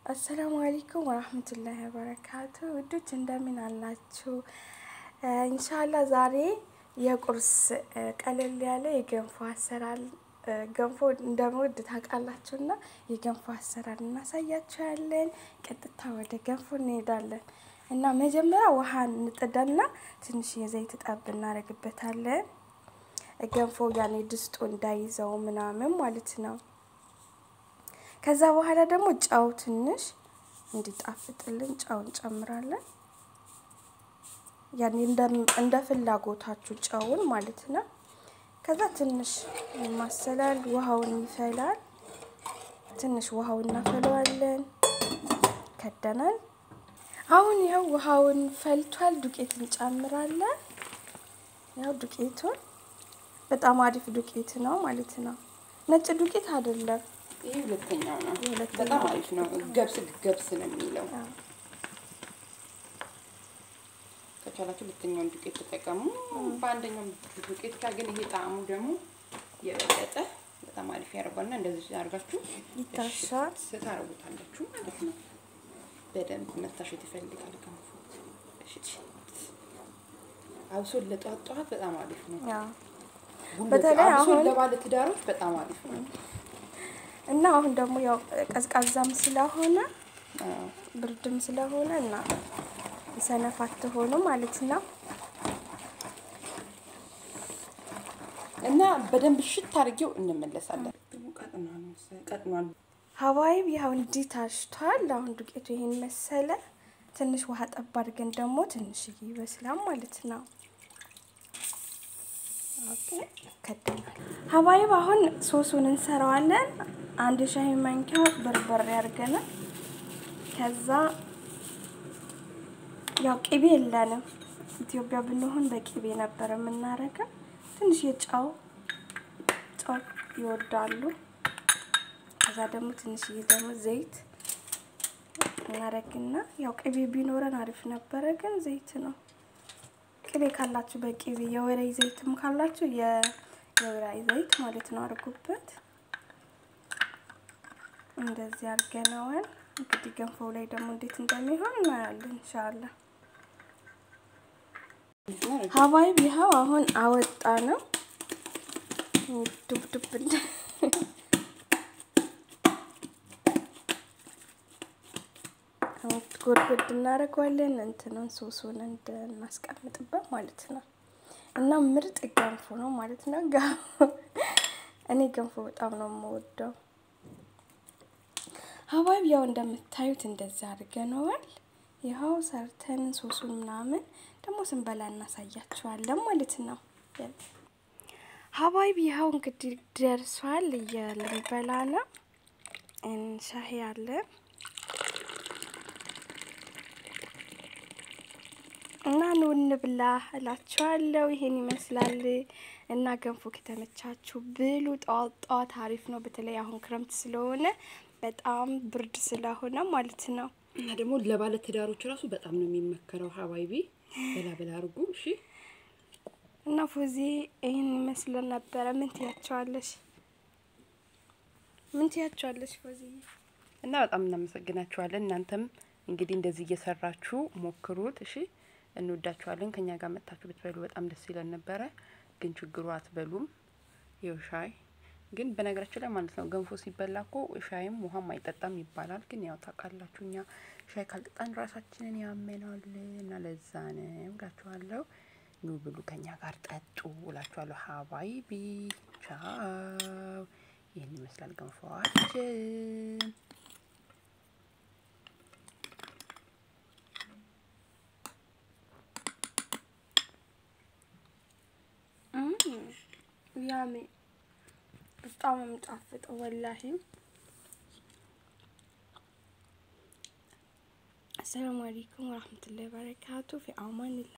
አሰላሙ አለይኩም ወራህመቱላሂ ወበረካቱ ውዶች እንደምን አላችሁ? ኢንሻላ ዛሬ የቁርስ ቀለል ያለ የገንፎ አሰራር ገንፎ እንደምወድ ታውቃላችሁና የገንፎ አሰራር እናሳያችኋለን። ቀጥታ ወደ ገንፎ እንሄዳለን እና መጀመሪያ ውሃ እንጥደና ትንሽ የዘይት ጠብ እናደርግበታለን። ገንፎ ያኔ ድስጡ እንዳይዘው ምናምን ማለት ነው። ከዛ በኋላ ደግሞ ጨው ትንሽ እንዲጣፍጥልን ጨው እንጨምራለን። ያኔ እንደ ፍላጎታችሁ ጨውን ማለት ነው። ከዛ ትንሽ ይማሰላል፣ ውሃውን ይፈላል። ትንሽ ውሃውን እናፈለዋለን። ከደናል። አሁን ያው ውሃውን ፈልቷል። ዱቄት እንጨምራለን። ያው ዱቄቱን በጣም አሪፍ ዱቄት ነው ማለት ነው። ነጭ ዱቄት አይደለም። ይህ ሁለተኛው ነው። ሁለተኛው በጣም አሪፍ ነው። ገብስ ገብስ ነው የሚለው። ከቻላችሁ ሁለተኛውን ዱቄት ተጠቀሙ። በአንደኛው ዱቄት ጋር ግን ይሄ ጣዕሙ ደግሞ የበለጠ በጣም አሪፍ ያደርጓልና እንደዚህ አድርጋችሁ ይታሻል። ስታረጉታላችሁ ማለት ነው። በደንብ መታሸት ይፈልጋል ገንፎ። አብሶ ለጠዋት ጠዋት በጣም አሪፍ ነው። ያው ጉልበት- በተለይ አብሶ አሁን- ለባለ ትዳሮች በጣም አሪፍ ነው። እና አሁን ደግሞ ያው ቀዝቃዛም ስለሆነ አዎ። ብርድም ስለሆነ እና ሰነፍ አትሆኑ ማለት ነው። እና በደንብ ሽት አድርጌው እንመለሳለን። ቀጥኗል መሰለኝ፣ ቀጥኗል። ሀዋይብ ያው እንዲህ ታሽቷል። አሁን ዱቄቱ ይሄን መሰለ። ትንሽ ውሃ ጠብ አድርገን ደግሞ ትንሽ ይበስላል ማለት ነው። ኦኬ ከደናል። ሀዋይብ አሁን ሶሱን እንሰራዋለን። አንድ ሻይ ማንኪያ በርበሬ አድርገናል። ከዛ ያው ቅቤ የለንም። ኢትዮጵያ ብንሆን በቅቤ ነበር የምናረገው። ትንሽ የጨው ጨው ይወዳሉ። ከዛ ደግሞ ትንሽዬ ደግሞ ዘይት እናረግና ያው ቅቤ ቢኖረን አሪፍ ነበረ፣ ግን ዘይት ነው። ቅቤ ካላችሁ በቅቤ የወይራ ዘይትም ካላችሁ የ- የወይራ ዘይት ማለት ነው አድርጉበት። እንደዚህ አድርገነዋል። እንግዲህ ገንፎው ላይ ደግሞ እንዴት እንደሚሆን እናያለን ኢንሻአላ። ሀባይብ ይኸው አሁን አወጣ ነው ዱብ ዱብ እንደ ጎድጎድ እናደርገዋለን እንትኑን ሶሱን እንድናስቀምጥበት ማለት ነው። እና ምርጥ ገንፎ ነው ማለት ነው። ጋ- እኔ ገንፎ በጣም ነው የምወደው። ሀባይብ ያው እንደምታዩት እንደዚህ አድርገነዋል። ይኸው ሰርተን ሶሱን ምናምን ደግሞ ስንበላ እናሳያችኋለን ማለት ነው። ሀባይብ ይኸው እንግዲህ ደርሷል። እየልንበላ ነው። ሻሂ አለ እና ኑ እንብላ እላችኋለሁ። ይሄን ይመስላል እና ገንፎ ከተመቻችሁ ብሉ። ጠዋት ጠዋት አሪፍ ነው። በተለይ አሁን ክረምት ስለሆነ በጣም ብርድ ስለሆነ ማለት ነው። እና ደግሞ ለባለ ትዳሮች ራሱ በጣም ነው የሚመከረው። ሀባይቢ በላ በላ አድርጉ። እሺ እና ፎዚ ይህን ይመስል ነበረ። ምን ትያቸዋለሽ? ምን ትያቸዋለሽ ፎዚ? እና በጣም እናመሰግናችኋለን። እናንተም እንግዲህ እንደዚህ እየሰራችሁ ሞክሩት። እሺ እንወዳችኋለን። ከኛ ጋር መጥታችሁ ብትበሉ በጣም ደስ ይለን ነበረ፣ ግን ችግሩ አትበሉም። ይኸው ሻይ ግን በነገራችን ላይ ማለት ነው ገንፎ ሲበላ እኮ ሻይም ውሃም አይጠጣም ይባላል። ግን ያው ታውቃላችሁ እኛ ሻይ ካልጠጣን ራሳችንን ያመናል እና ለዛ ነው እላችኋለሁ። ኑ ብሉ፣ ከኛ ጋር ጠጡ እላችኋለሁ። ሀባይቢ ቻው። ይህን ይመስላል ገንፎዋችን። ያሜ በጣም ነው የሚጣፍጠው ወላሂ። አሰላሙ አለይኩም ወራህመቱላሂ ወበረካቱ ፊ አማኒላ